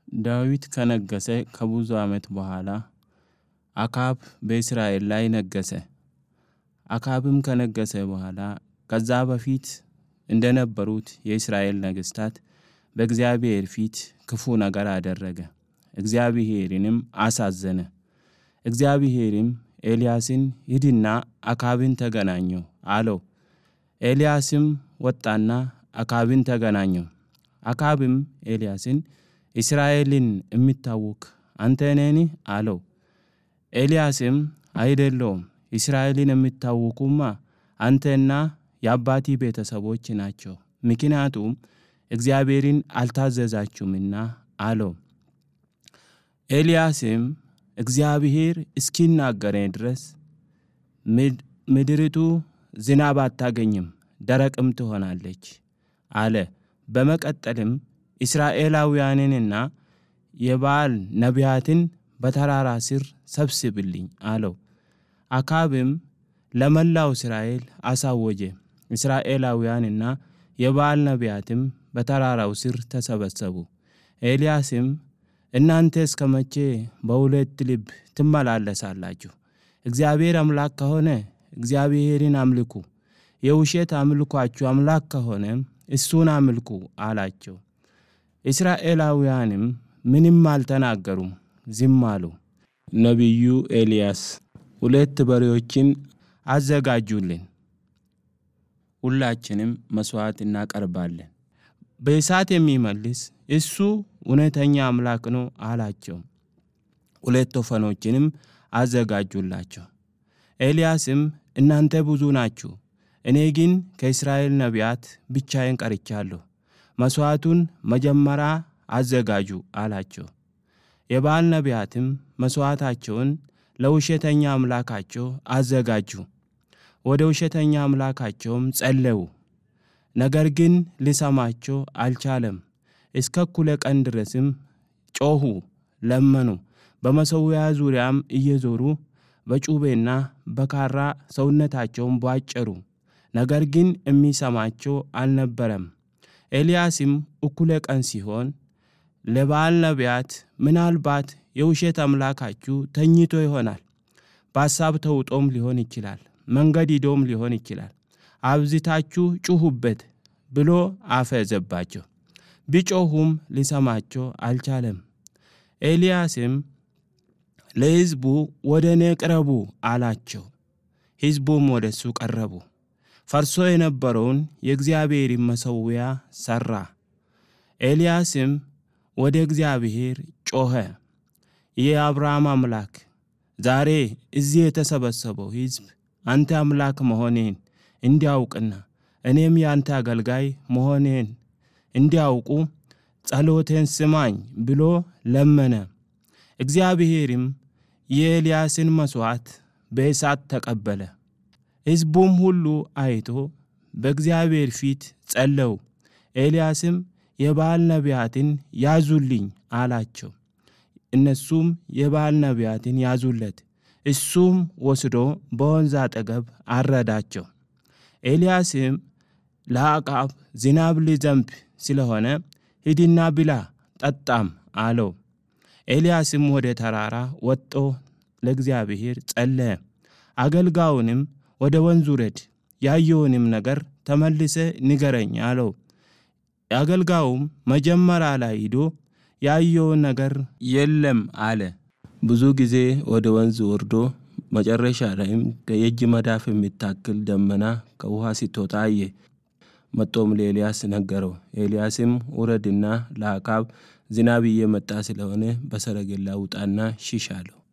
ዳዊት ከነገሰ ከብዙ ዓመት በኋላ አካብ በእስራኤል ላይ ነገሰ። አካብም ከነገሰ በኋላ ከዛ በፊት እንደነበሩት የእስራኤል ነገስታት በእግዚአብሔር ፊት ክፉ ነገር አደረገ፣ እግዚአብሔርንም አሳዘነ። እግዚአብሔርም ኤልያስን ሂድና አካብን ተገናኘው አለው። ኤልያስም ወጣና አካብን ተገናኘው። አካብም ኤልያስን እስራኤልን የሚታወክ አንተ ነህን? አለው። ኤልያስም አይደለውም፣ እስራኤልን የሚታወኩማ አንተና የአባቲ ቤተሰቦች ናቸው፣ ምክንያቱም እግዚአብሔርን አልታዘዛችሁምና አለው። ኤልያስም እግዚአብሔር እስኪናገረኝ ድረስ ምድሪቱ ዝናብ አታገኝም፣ ደረቅም ትሆናለች አለ። በመቀጠልም እስራኤላውያንንና የበዓል ነቢያትን በተራራ ስር ሰብስብልኝ አለው። አካብም ለመላው እስራኤል አሳወጀ። እስራኤላውያንና የበዓል ነቢያትም በተራራው ስር ተሰበሰቡ። ኤልያስም እናንተ እስከ መቼ በሁለት ልብ ትመላለሳላችሁ? እግዚአብሔር አምላክ ከሆነ እግዚአብሔርን አምልኩ፣ የውሸት አምልኳችሁ አምላክ ከሆነ እሱን አምልኩ አላቸው። እስራኤላውያንም ምንም አልተናገሩም፣ ዝም አሉ። ነቢዩ ኤልያስ ሁለት በሬዎችን አዘጋጁልን፣ ሁላችንም መስዋዕት እናቀርባለን፣ በእሳት የሚመልስ እሱ እውነተኛ አምላክ ነው አላቸው። ሁለት ወፈኖችንም አዘጋጁላቸው። ኤልያስም እናንተ ብዙ ናችሁ፣ እኔ ግን ከእስራኤል ነቢያት ብቻዬን ቀርቻለሁ። መሥዋዕቱን መጀመሪያ አዘጋጁ አላቸው። የበዓል ነቢያትም መሥዋዕታቸውን ለውሸተኛ አምላካቸው አዘጋጁ። ወደ ውሸተኛ አምላካቸውም ጸለዩ። ነገር ግን ሊሰማቸው አልቻለም። እስከ እኩለ ቀን ድረስም ጮኹ፣ ለመኑ። በመሠዊያ ዙሪያም እየዞሩ በጩቤና በካራ ሰውነታቸውን ቧጨሩ። ነገር ግን የሚሰማቸው አልነበረም። ኤልያስም እኩለ ቀን ሲሆን ለበዓል ነቢያት ምናልባት የውሸት አምላካችሁ ተኝቶ ይሆናል፣ በሐሳብ ተውጦም ሊሆን ይችላል፣ መንገድ ሂዶም ሊሆን ይችላል፣ አብዝታችሁ ጩኹበት ብሎ አፈዘባቸው። ቢጮኹም ሊሰማቸው አልቻለም። ኤልያስም ለሕዝቡ ወደ እኔ ቅረቡ አላቸው። ሕዝቡም ወደ እሱ ቀረቡ። ፈርሶ የነበረውን የእግዚአብሔርን መሠዊያ ሠራ። ኤልያስም ወደ እግዚአብሔር ጮኸ። የአብርሃም አምላክ ዛሬ እዚህ የተሰበሰበው ሕዝብ አንተ አምላክ መሆኔን እንዲያውቅና እኔም ያንተ አገልጋይ መሆኔን እንዲያውቁ ጸሎቴን ስማኝ ብሎ ለመነ። እግዚአብሔርም የኤልያስን መሥዋዕት በእሳት ተቀበለ። ሕዝቡም ሁሉ አይቶ በእግዚአብሔር ፊት ጸለው። ኤልያስም የበዓል ነቢያትን ያዙልኝ አላቸው። እነሱም የበዓል ነቢያትን ያዙለት። እሱም ወስዶ በወንዝ አጠገብ አረዳቸው። ኤልያስም ለአቃብ ዝናብ ሊዘንብ ስለሆነ ሂድና ብላ ጠጣም አለው። ኤልያስም ወደ ተራራ ወጦ ለእግዚአብሔር ጸለየ። አገልጋዩንም ወደ ወንዝ ውረድ፣ ያየውንም ነገር ተመልሰ ንገረኝ አለው። አገልጋዩም መጀመሪያ ላይ ሂዶ ያየውን ነገር የለም አለ። ብዙ ጊዜ ወደ ወንዝ ወርዶ መጨረሻ ላይም የእጅ መዳፍ የሚታክል ደመና ከውሃ ስትወጣ አየ። መጦም ለኤልያስ ነገረው። ኤልያስም ውረድና ለአካብ ዝናብ እየመጣ ስለሆነ በሰረገላ ውጣና ሽሽ አለው።